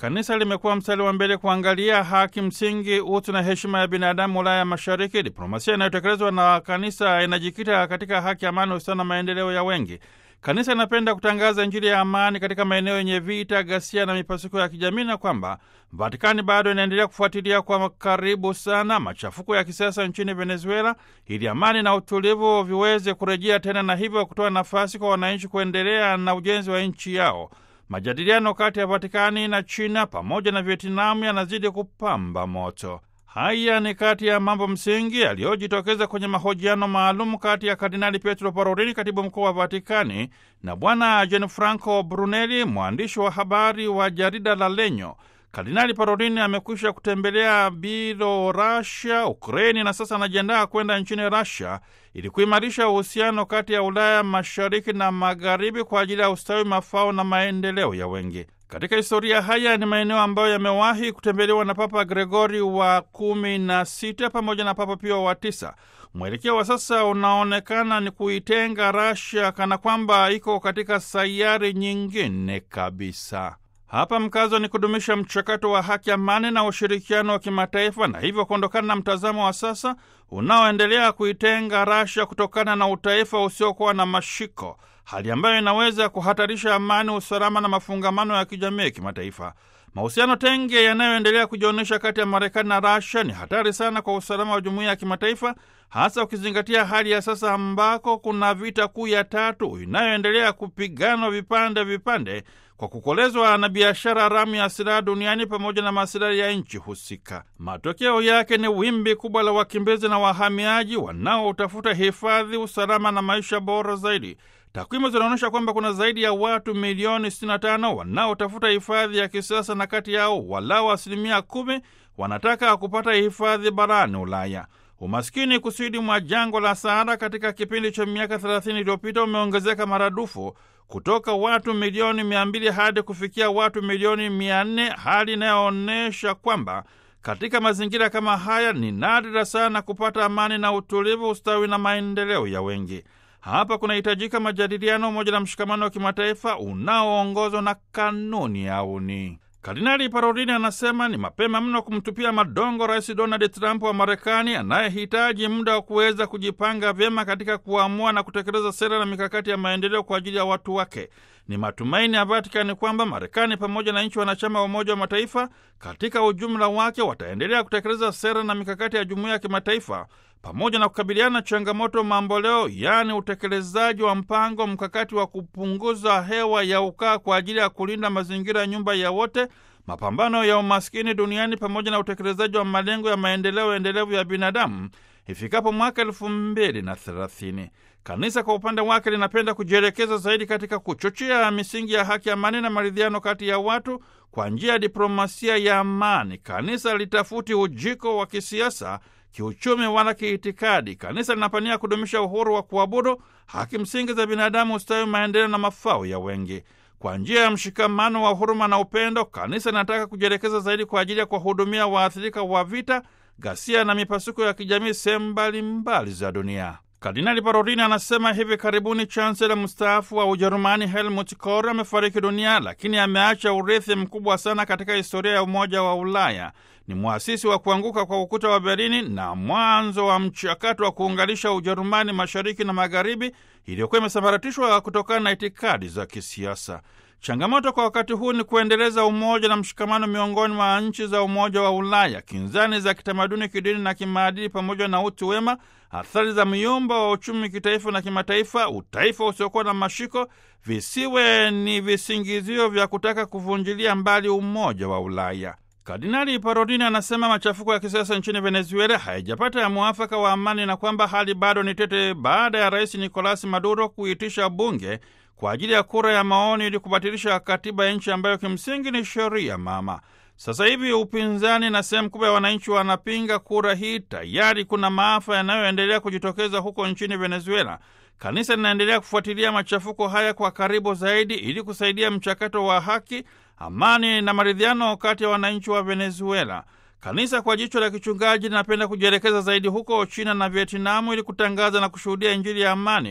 Kanisa limekuwa mstari wa mbele kuangalia haki msingi, utu na heshima ya binadamu Ulaya Mashariki. Diplomasia inayotekelezwa na kanisa inajikita katika haki, amani, usawa na maendeleo ya wengi. Kanisa inapenda kutangaza Injili ya amani katika maeneo yenye vita, ghasia na mipasuko ya kijamii, na kwamba Vatikani bado inaendelea kufuatilia kwa karibu sana machafuko ya kisiasa nchini Venezuela ili amani na utulivu viweze kurejea tena, na hivyo kutoa nafasi kwa wananchi kuendelea na ujenzi wa nchi yao. Majadiliano kati ya Vatikani na China pamoja na Vietnamu yanazidi kupamba moto. Haya ni kati ya mambo msingi yaliyojitokeza kwenye mahojiano maalum kati ya Kardinali Pietro Parolin, katibu mkuu wa Vatikani, na Bwana Gianfranco Brunelli, mwandishi wa habari wa jarida la Lenyo. Kardinali Parolin amekwisha kutembelea Bielorussia, Ukraini na sasa anajiandaa kwenda nchini Russia ili kuimarisha uhusiano kati ya Ulaya Mashariki na Magharibi kwa ajili ya ustawi, mafao na maendeleo ya wengi. Katika historia, haya ni maeneo ambayo yamewahi kutembelewa na Papa Gregori wa kumi na sita pamoja na Papa Pio wa tisa. Mwelekeo wa sasa unaonekana ni kuitenga Russia kana kwamba iko katika sayari nyingine kabisa. Hapa mkazo ni kudumisha mchakato wa haki, amani na ushirikiano wa kimataifa, na hivyo kuondokana na mtazamo wa sasa unaoendelea kuitenga Russia kutokana na utaifa usiokuwa na mashiko, hali ambayo inaweza kuhatarisha amani, usalama na mafungamano ya kijamii kimataifa. Mahusiano tenge yanayoendelea kujionyesha kati ya Marekani na Russia ni hatari sana kwa usalama wa jumuiya ya kimataifa, hasa ukizingatia hali ya sasa ambako kuna vita kuu ya tatu inayoendelea kupiganwa vipande vipande kwa kukolezwa na biashara haramu ya silaha duniani pamoja na masilahi ya nchi husika. Matokeo yake ni wimbi kubwa la wakimbizi na wahamiaji wanaotafuta hifadhi, usalama na maisha bora zaidi. Takwimu zinaonyesha kwamba kuna zaidi ya watu milioni 65 wanaotafuta hifadhi ya kisiasa na kati yao walau asilimia kumi wanataka kupata hifadhi barani Ulaya. Umaskini kusini mwa jangwa la Sahara katika kipindi cha miaka 30 iliyopita umeongezeka maradufu kutoka watu milioni 200 hadi kufikia watu milioni 400, hali inayoonyesha kwamba katika mazingira kama haya ni nadra sana kupata amani na utulivu, ustawi na maendeleo ya wengi. Hapa kunahitajika majadiliano, umoja na mshikamano wa kimataifa unaoongozwa na kanuni ya uni. Kardinali Parolini anasema ni mapema mno kumtupia madongo Rais Donald Trump wa Marekani, anayehitaji muda wa kuweza kujipanga vyema katika kuamua na kutekeleza sera na mikakati ya maendeleo kwa ajili ya watu wake. Ni matumaini ya Vatikani kwamba Marekani pamoja na nchi wanachama wa Umoja wa Mataifa katika ujumla wake wataendelea kutekeleza sera na mikakati ya jumuiya ya kimataifa pamoja na kukabiliana na changamoto mamboleo, yaani utekelezaji wa mpango mkakati wa kupunguza hewa ya ukaa kwa ajili ya kulinda mazingira ya nyumba ya wote, mapambano ya umaskini duniani, pamoja na utekelezaji wa malengo ya maendeleo endelevu ya binadamu ifikapo mwaka elfu mbili na thelathini. Kanisa kwa upande wake linapenda kujielekeza zaidi katika kuchochea misingi ya haki, amani na maridhiano kati ya watu kwa njia ya diplomasia ya amani. Kanisa litafuti ujiko wa kisiasa kiuchumi wala kiitikadi. Kanisa linapania kudumisha uhuru wa kuabudu, haki msingi za binadamu, ustawi, maendeleo na mafao ya wengi. Kwa njia ya mshikamano wa huruma na upendo, kanisa linataka kujielekeza zaidi kwa ajili ya kuwahudumia waathirika wa vita, ghasia na mipasuko ya kijamii sehemu mbalimbali za dunia. Kardinali Parolini anasema hivi karibuni chansela mstaafu wa Ujerumani Helmut Kohl amefariki dunia, lakini ameacha urithi mkubwa sana katika historia ya Umoja wa Ulaya. Ni mwasisi wa kuanguka kwa ukuta wa Berlini na mwanzo wa mchakato wa kuunganisha Ujerumani mashariki na magharibi iliyokuwa imesambaratishwa kutokana na itikadi za kisiasa. Changamoto kwa wakati huu ni kuendeleza umoja na mshikamano miongoni mwa nchi za Umoja wa Ulaya. Kinzani za kitamaduni, kidini na kimaadili, pamoja na utu wema, athari za myumba wa uchumi kitaifa na kimataifa, utaifa usiokuwa na mashiko, visiwe ni visingizio vya kutaka kuvunjilia mbali umoja wa Ulaya. Kardinali Parolini anasema machafuko ya kisiasa nchini Venezuela hayajapata ya mwafaka wa amani na kwamba hali bado ni tete baada ya Rais Nicolas Maduro kuitisha bunge kwa ajili ya kura ya maoni ili kubatilisha katiba ya nchi ambayo kimsingi ni sheria mama. Sasa hivi upinzani na sehemu kubwa ya wananchi wanapinga kura hii. Tayari kuna maafa yanayoendelea kujitokeza huko nchini Venezuela. Kanisa linaendelea kufuatilia machafuko haya kwa karibu zaidi ili kusaidia mchakato wa haki, amani na maridhiano kati ya wananchi wa Venezuela. Kanisa kwa jicho la kichungaji linapenda kujielekeza zaidi huko China na Vietnamu ili kutangaza na kushuhudia Injili ya amani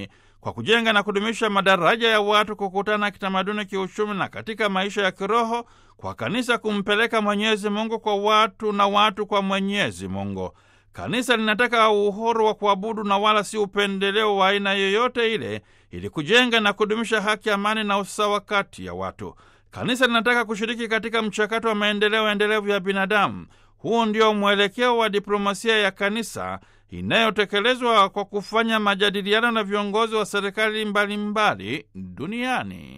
kwa kujenga na kudumisha madaraja ya watu kukutana kitamaduni, kiuchumi na katika maisha ya kiroho, kwa kanisa kumpeleka Mwenyezi Mungu kwa watu na watu kwa Mwenyezi Mungu. Kanisa linataka uhuru wa kuabudu na wala si upendeleo wa aina yoyote ile, ili kujenga na kudumisha haki, amani na usawa kati ya watu. Kanisa linataka kushiriki katika mchakato wa maendeleo endelevu ya binadamu. Huu ndio mwelekeo wa diplomasia ya kanisa inayotekelezwa kwa kufanya majadiliano na viongozi wa serikali mbalimbali duniani.